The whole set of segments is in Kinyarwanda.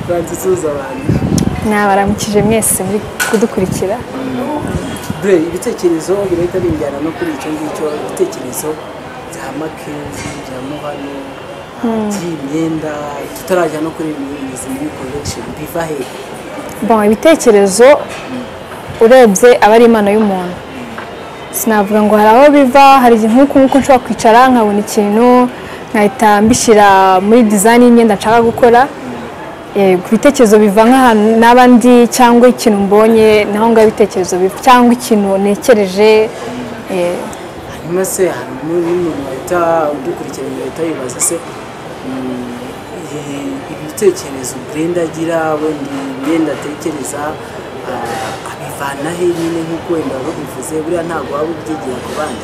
ntadusuhuza abantu mwabaramukije mwese muri kudukurikira dore ibitekerezo birahita binjyana no kuri icyo ngicyo ibitekerezo bya makenzi bya muhano by'imyenda tutarajya no kuri imizi muri collection biva he bon ibitekerezo urebye aba ari impano y'umuntu sinavuga ngo hari aho biva hari igihe nk'uku nguku nshobora kwicara nkabona ikintu nkahita mbishyira muri dizayini y'imyenda nshaka gukora Eh, ku bitekerezo biva nk'ahantu n'abandi cyangwa ikintu mbonye naho ngaho ibitekerezo biva cyangwa ikintu ntekereje eh, hanyuma se hari n'umuntu wahita udukurikirana ugahita wibaza se mm, ibi- ibitekerezo burenda agira wenda imyenda atekereza ah, abivana he nyine nk'uko wenda wabivuze buriya ntabwo waba ubyigira ku bandi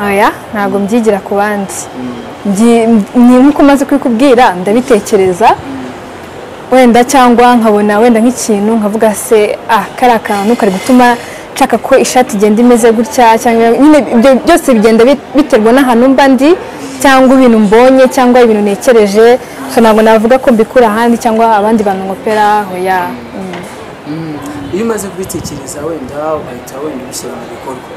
oya ntabwo mbyigira ku bandi Mbyi- ni nk'uko umaze kubikubwira ndabitekereza wenda cyangwa nkabona wenda nk'ikintu nkavuga se ah kariya kantu kari gutuma nshaka ko ishati igenda imeze gutya cyangwa nyine ibyo byose bigenda bi- biterwa n'ahantu mba ndi cyangwa ibintu mbonye cyangwa ibintu ntekereje so ntabwo navuga ko mbikura ahandi cyangwa abandi bantu nkopera hoya mm. iyo umaze kubitekereza wenda ugahita wenda ubishyira mu bikorwa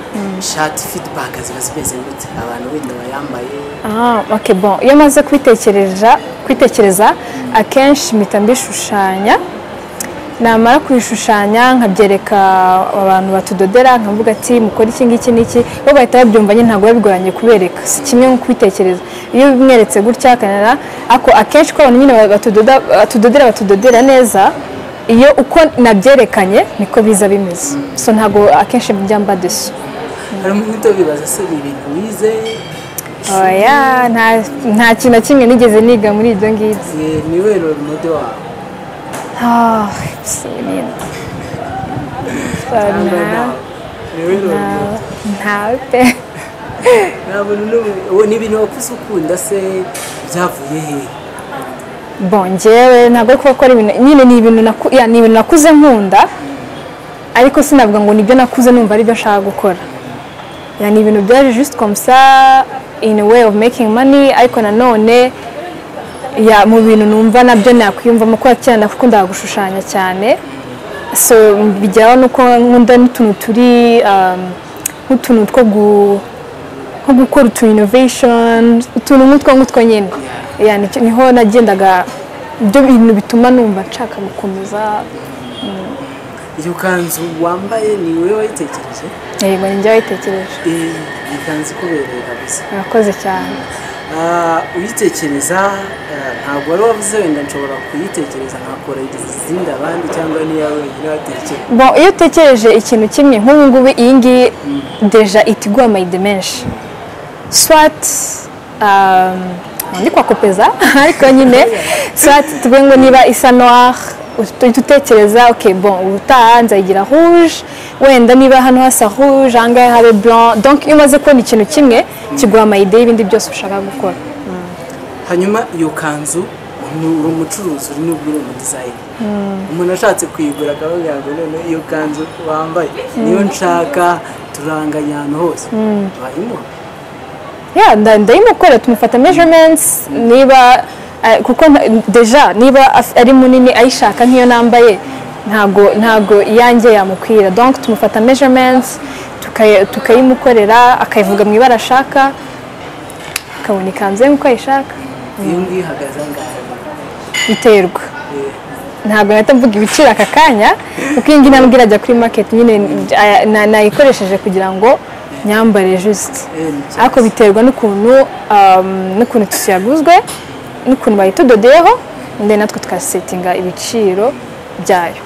shati fidibaka ziba zimeze gute abantu wenda bayambaye Ah, ok bon iyo maze kwitekereza kwitekereza akenshi mpita mbishushanya namara kubishushanya nkabyereka abantu batudodera nkavuga ati mukora iki ngiki n'iki bo bahita babyumva nyine ntabwo biba bigoranye kubereka si kimwe nko kubitekereza iyo bimweretse gutya akanara ako akenshi ko abantu nyine batudoda batudodera batudodera neza iyo uko nabyerekanye niko biza bimeze so ntabwo akenshi njya mba desu hari umuntu uhita wibaza se ni ibintu wize oya nta- nta kintu na kimwe nigeze niga muri ibyo ngibyo Eh, ni we role model wawe Ah, bisimirinda. cyangwa nawe ni we role model ntawe pe ntabwo n'ubu- ubu ni ibintu wakuze ukunda se byavuye he bon njyewe ntabwo ari kuba ko ari ibintu nyine ni ibintu naku- ya, ni ibintu nakuze nkunda ariko sinavuga ngo nibyo nakuze numva aribyo nshaka gukora ya, ni ibintu byaje just comme ça in a way of making money ariko nanone ya mu bintu numva nabyo nakwiyumvamo kuko kera nakundaga gushushanya cyane so bigeraho nuko nkunda n'utuntu turi um, nk'utuntu two gu- nko gukora utu innovation utuntu nk'utwo ngutwo nyine Ya, nicyo- niho nagendaga ibyo bintu bituma numva nshaka gukomeza iyo kanzu wambaye ni we wayitekereje yego ni njye wayitekereje Eh, ni ikanzu ikubereye kabisa murakoze cyane Ah, uyitekereza ah, ntabwo wari wavuze wenda nshobora kuyitekereza nkakora izindi abandi cyangwa niya wenyine watekereza Bon, iyo utekereje ikintu kimwe nk'ubu ngubu iyi ngiyi deja itiguha mayide menshi swat um, ndi kwa kopeza ariko nyine swat tuvuge ngo niba isa noir uhita utekereza ok bon ubutaha nzayigira rouge wenda niba hano hasa rouge aha ngaha habe blanc donc iyo umaze kubona ikintu kimwe kiguha mayide y'ibindi byose ushaka gukora hanyuma iyo kanzu ni uri umucuruzi uri n'ubwire mu dizayini umuntu ashatse kuyigura akavuga ngo none iyo kanzu wambaye niyo nshaka turanganya ahantu hose wayimuha ya nda- ndayimukora tumufata measurements niba eh, kuko nta- deja niba af- ari munini ayishaka nk'iyo nambaye ntago ntago iyanjye yamukwira donc tumufata measurements tukayi- tukayimukorera akayivuga mu ibara ashaka akabona ikanzu ye nk'uko ayishaka iyo ngiyo ihagaze angahe biterwa Eh, ntabwo nahita mvuga ibiciro aka kanya kuko iyi ngiyi nambwira ajya kuri market nyine eh, na- nayikoresheje kugira ngo nyambare juste eh, ni cyane. ariko biterwa n'ukuntu um, n'ukuntu tisi yaguzwe n'ukuntu bayitudodeyeho ndetse natwe tukasetinga ibiciro byayo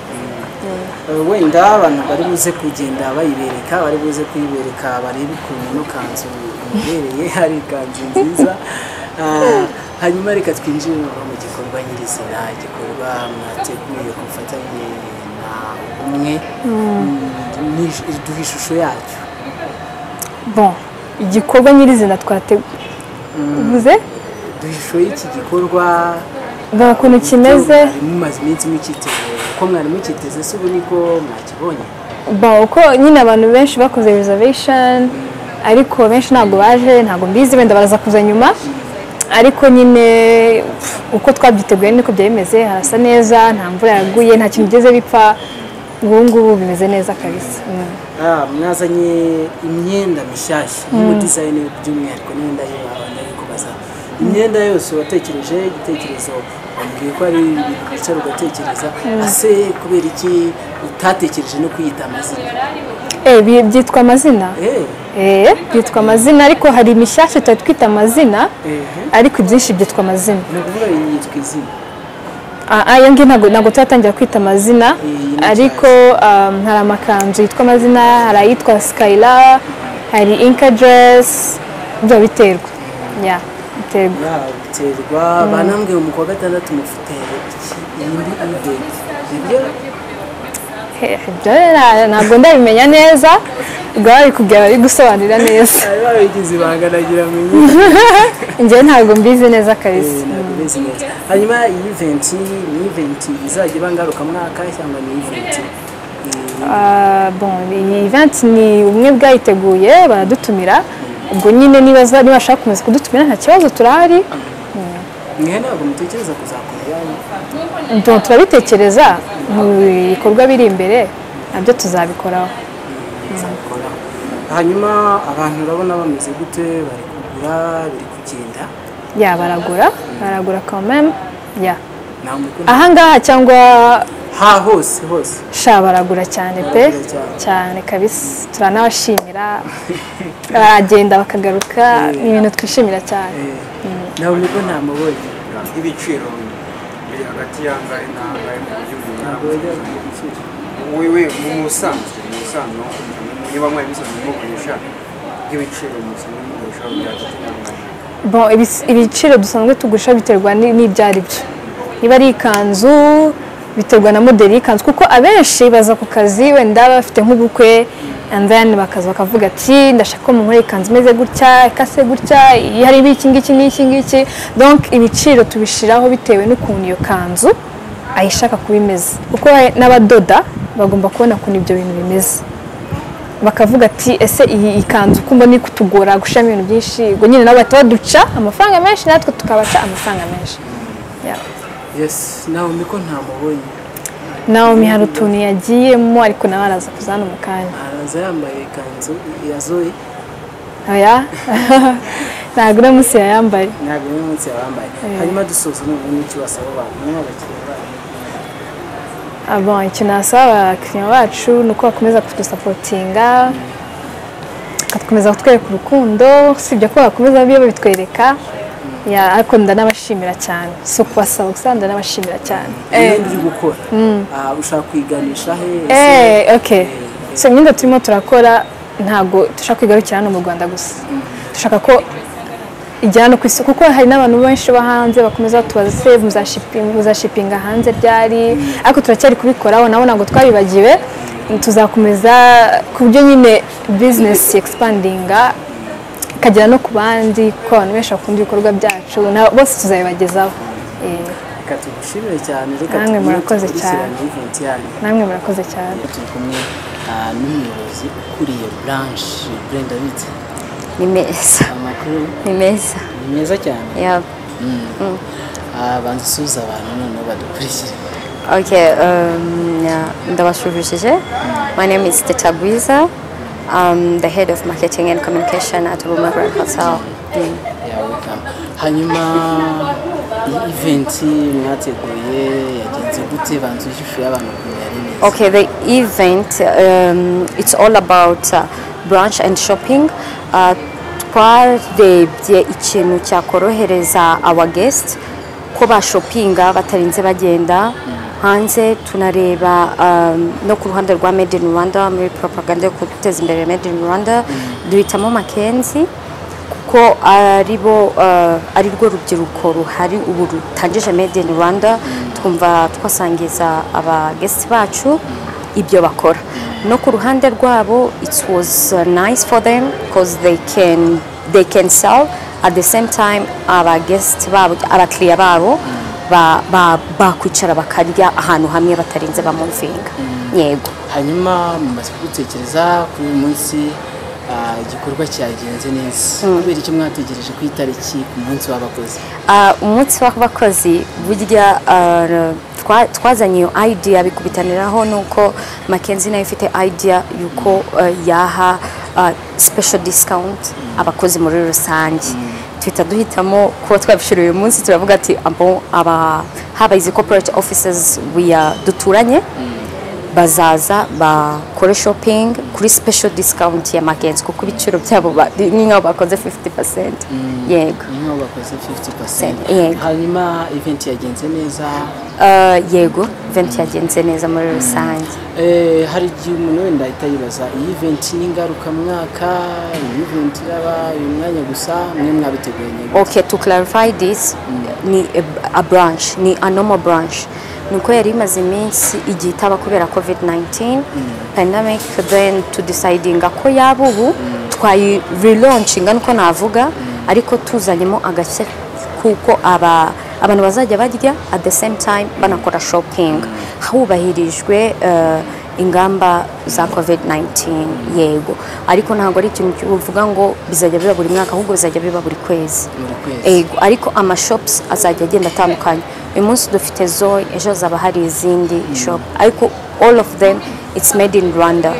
Eh, wenda abantu bari buze kugenda bayibereka bari buze kuyibereka barebe ukuntu ino kanzu imubereye ari ikanzu nziza Ah, hanyuma reka twinjire noneho mu gikorwa nyirizina igikorwa mwateguye ku bufatanye na umwe Mm, ni- duha ishusho yacyo bon igikorwa nyirizina twateguze duha ishusho y'iki gikorwa mbona ukuntu kimeze Ibyo mwari mumaze iminsi mukiteguye uko mwari mukiteze si ubu niko mwakibonye bon uko nyine abantu benshi bakoze reservation ariko benshi ntabwo baje ntabwo mbizi wenda baraza kuza nyuma ariko nyine pf, uko twabyiteguye niko byari bimeze harasa neza nta mvura yaguye nta kintu bigeze bipfa ubu ngubu bimeze neza kabisa Mm. Ah, mwazanye imyenda mishyashya y'ubu dizayini by'umwihariko n'imyenda yo abandi kubaza imyenda yose watekereje igitekerezo wambwiye ko ari ibintu wicara ugatekereza ese kubera iki utatekereje no kwiyita amazina Eh, bi- byitwa amazina Eh, Eh, byitwa amazina ariko hari imishyashya tutari twita amazina ehe. ariko ibyinshi byitwa amazina ni ukuvuga iyi yitwa izina Ah, ah, iyo ngiyo ntabwo ntabwo turatangira kwita amazina Iyi ni ariko um, hari amakanzu yitwa amazina hari ayitwa sikayira hari inka deresi ibyo biterwa ya biterwa Ya, biterwa banambwiye mu kwa gatandatu mufite iki iyi mbi eventi nibyo He, ibyo rero ntabwo ndabimenya neza ubwo bari kubwira bari gusobanurira neza bari babigize ibanga nagira ngo nyine njyewe ntabwo mbizi neza kabisa ntabwo meze neza hanyuma iyi iventi ni iventi izajya iba ngarukamwaka cyangwa ni iventi Ah, bon iyi event ni ubumwe bwayiteguye baradutumira ubwo nyine niba niba bashaka gukomeza kudutumira nta kibazo turahari mwe ntabwo mutekereza kuzakora Nto- turabitekereza mu bikorwa biri imbere nabyo tuzabikoraho muzabikora hanyuma abantu urabona bameze gute bari kugura biri kugenda ya baragura baragura quand même ya nta muntu ahangaha cyangwa ha hose hose sha baragura cyane pe Baragura cyane. cyane kabisa turanabashimira baragenda bakagaruka ni ibintu twishimira cyane ntabwo nibwo ntamubonye ibiciro biri hagati y'angahe n'angahe mu buryo ntabwo bungana bajya gukira wewe mu musanzwe mu musanzwe niba mwari musanzwe mukoresha nk'ibiciro musanzwe mukoresha bya hagati n'angahe Bon, ibis- ibiciro dusanzwe tugurisha biterwa ni- n'ibyo ari byo niba ari ikanzu biterwa na moderi y'ikanzu kuko abenshi baza ku kazi wenda bafite nk'ubukwe and then bakaza bakavuga ati ndashaka ko munkora ikanzu imeze gutya ikase gutya iyi hari iki ngiki n'iki ngiki donc ibiciro tubishiraho bitewe n'ukuntu iyo kanzu ayishaka kuba imeze kuko n'abadoda bagomba kubona ukuntu ibyo bintu bimeze bakavuga ati ese iyi ikanzu uko mbona iri kutugora gushiramo ibintu byinshi ubwo nyine nabo bahita baduca amafaranga menshi natwe tukabaca amafaranga menshi Yeah. yesi ntabwo niko ntamubonye naho mihari utuntu yagiyemo ariko nawe araza kuza hano mu kanya araza yambaye ikanzu ya zoe oya ntabwo uno munsi yayambaye ntabwo uyu munsi yabambaye hanyuma dusoza n'ubundi n'icyo basaba abantu niba abakiriya babo Ah, bon, icyo nasaba abakiriya bacu ni uko bakomeza kudusapotinga bakakomeza kutwereka urukundo usibye ko bakomeza biyo babitwereka Yeah, ariko ndanabashimira cyane si ukubasaba gusa ndanabashimira cyane Eh. ibindi uri gukora Ah, ushaka kwiganisha he ese Eh, okay. So imyenda turimo turakora ntago dushaka kwigarukira hano mu Rwanda gusa. Dushaka ko ijyana no ku isoko kuko hari n'abantu benshi bo hanze bakomeza batubaza se muzashipinga muzashipinga hanze ryari ariko turacyari kubikoraho nabo ntabwo twabibagiwe tuzakomeza ku buryo nyine bizinesi egisipandinga ikagera no ku bandi kuko abantu benshi bakunda ibikorwa byacu na bose tuzabibagezaho Eh, reka tugushimire cyane reka Namwe tugushimire murakoze dukurikirane event yanyu namwe murakoze cyane turi kumwe ah, n'umuyobozi ukuriye buranshi burenda bitse ni meza amakuru ni meza ni meza cyane yaba Ah, banza usuhuza abantu noneho badukurikire okay um, yeah, ndabashuhujije my name is Teta Guiza I'm the head of marketing and communication at Boomerang Hotel mm. Yeah, welcome. hanyuma iyi eventi mwateguye yagenze gute banza ujyishyuye abantu kumenya ari neza Okay, the event um, it's all about uh, brunch and shopping. Uh, twarebye ikintu cyakorohereza our guest ko bashopinga batarinze bagenda hanze tunareba um, no ku ruhande rwa made in rwanda muri propaganda yo guteza imbere made in rwanda duhitamo makenzi kuko aribo uh, ari rwo rubyiruko ruhari ubu rutangije made in rwanda twumva twasangiza abagesiti bacu ibyo bakora no ku ruhande rwabo it was uh, nice for them because they can they can sell at the same time abagesiti babo abakiriya babo ba- ba- bakwicara bakarya ahantu hamwe batarinze bamuvinga yego hanyuma mumaze gutekereza kuri uyu munsi ah, igikorwa cyagenze neza kubera icyo mwategereje ku itariki ku munsi w'abakozi Ah, umunsi w'abakozi burya ah, twa- twazanye iyo idea bikubitaniraho nuko makenzi nayo ifite idea yuko ah, yaha ah, special discount abakozi muri rusange tuhita duhitamo kuba twabishura uyu munsi turavuga ati abo aba haba izi corporate offices we are- duturanye bazaza bakore shopping kuri special discount ya magenzi kuko ibiciro byabo ba- ni nk'aho bakoze 50% yego niyo bakoze 50% Yego. hanyuma event yagenze neza Uh, yego event yagenze neza muri rusange Eh, hari igihe umuntu wenda ahita yibaza iyi event ni ngarukamwaka iyi event iraba uyu mwanya gusa mwe mwabiteguranye gute?" okay to clarify this ni a, a branch ni a normal branch nuko yari imaze iminsi igihe itaba kubera covid-19 pandemic then to decidinga ko yaba ubu twayi relaunching niko navuga ariko tuzanyemo agashya kuko aba abantu bazajya barya at the same time banakora shopping hubahirijwe uh, ingamba za covid-19 yego ariko ntabwo ari ikintu kivuga ngo bizajya biba buri mwaka ahubwo bizajya biba buri kwezi Buri kwezi. yego ariko amashopusi azajya agenda atandukanye uyu munsi dufite zoe ejo hazaba hari izindi shopu ariko all of them it's made in rwanda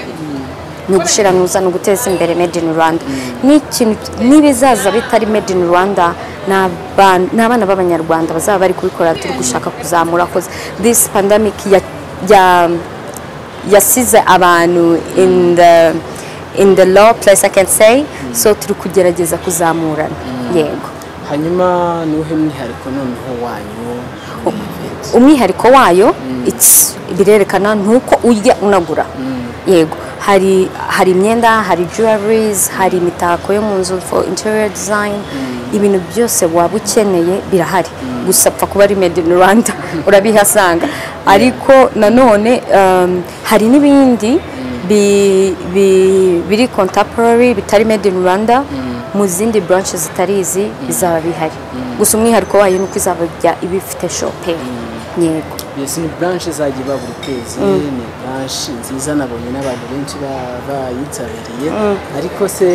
ni ugushiranuza ni uguteza imbere made in rwanda n'ikintu n'ibizaza bitari made in rwanda ni aban- ni abana b'abanyarwanda bazaba bari kubikora turi gushaka kuzamura koze this pandemic ya- ya yasize abantu in the in the low place i can say so turi kugerageza kuzamurana yego hanyuma nuhe mwihariko noneho wanyu muri iyi event umwihariko wayo it's birerekana nuko urya unagura yego hari hari imyenda hari jewelries hari imitako yo mu nzu for interior design ibintu byose waba ukeneye birahari gusa apfa kuba ari made in rwanda urabihasanga ariko nanone um, hari n'ibindi bi- bi- biri contemporary bitari made in rwanda mu zindi branch zitari izi bizaba bihari gusa umwihariko wayo ni uko izabajya iba ifite shopping yego mbese ni branche izajya iba buri kwezi ni branche nziza nabonye n'abantu benshi ba- bayitabiriye ariko se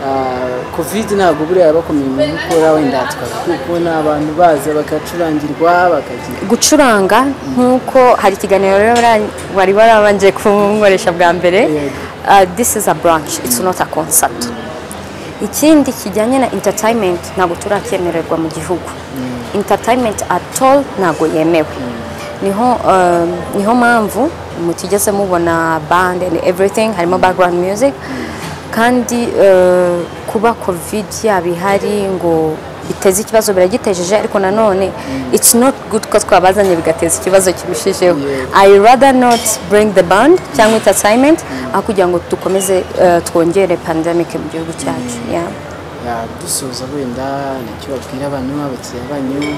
ah, covid ntabwo buriya bakomeye mu gukora wenda twakwiye kubona abantu baza bagacurangirwa bakagira gucuranga nk'uko hari ikiganiro rero bara- wari warabanje kunkoresha bwa mbere Yego. Ah, this is a branch it's not a concert ikindi kijyanye na entertainment ntabwo turakemererwa mu gihugu entertainment at all ntabwo yemewe niho um, niho mpamvu mutigeze mubona band and everything harimo background music kandi uh, kuba covid yaba ihari ngo biteze ikibazo biragitejeje ariko nanone it's not good ko twabazanye bigateza ikibazo kirushijeho Yego. I rather not bring the band cyangwa entertainment aho kugira ngo dukomeze uh, twongere pandemic mu gihugu cyacu yeah. Ya, dusoza wenda nicyo babwira abantu abakiriya banyu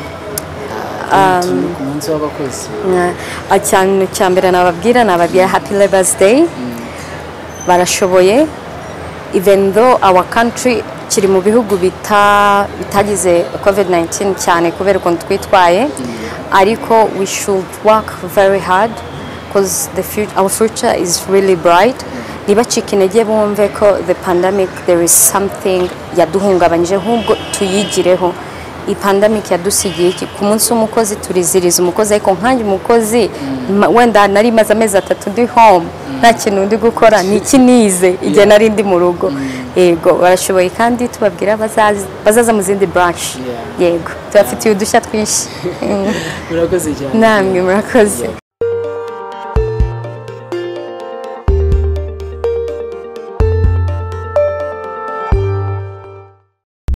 ah, tuntu ku munsi w'abakozi Na- a- cyane cya mbere nababwira nababwira happy labors day barashoboye even though our country kiri mu bihugu bita- bitagize covid-19 cyane kubera ukuntu twitwaye ariko we should work very hard because the future, our future is really bright ntibacike intege bumve ko the pandemic there is something yaduhungabanyije nk'ubwo tuyigireho iyi pandemic yadusigiye iki ku munsi w'umukozi turiziriza umukozi ariko nkanjye umukozi ma- wenda nari maze amezi atatu ndi home nta kintu ndi gukora ni iki nize igihe nari ndi mu rugo yego barashoboye kandi tubabwira bazaza bazaza mu zindi branch Yeah. yego tubafitiye udushya twinshi murakoze cyane namwe murakoze